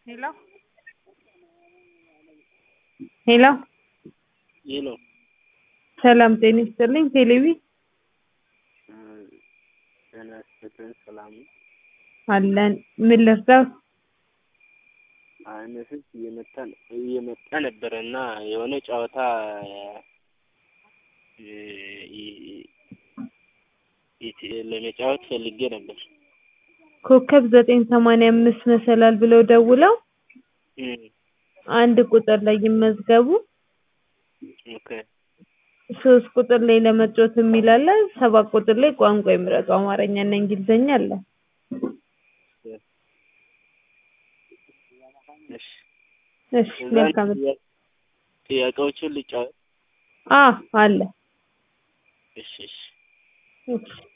ሄሎ ሄሎ ሄሎ ሰላም ጤና ይስጥልኝ ቴሌቪ ጤና ይስጥልኝ ሰላም ነው። አለን ምን ልርዳዎት? አይ ሜሴጅ እየመጣ እየመጣ ነበረ እና የሆነ ጨዋታ ለመጫወት ፈልጌ ነበር። ኮከብ ዘጠኝ ሰማንያ አምስት መሰላል ብለው ደውለው አንድ ቁጥር ላይ ይመዝገቡ ኦኬ ሶስት ቁጥር ላይ ለመጫወት የሚል አለ ሰባት ቁጥር ላይ ቋንቋ ይምረጡ አማርኛ እና እንግሊዝኛ አለ እሺ እሺ መልካም ጥያቄዎችን ልጫወት አ አለ እሺ እሺ እሺ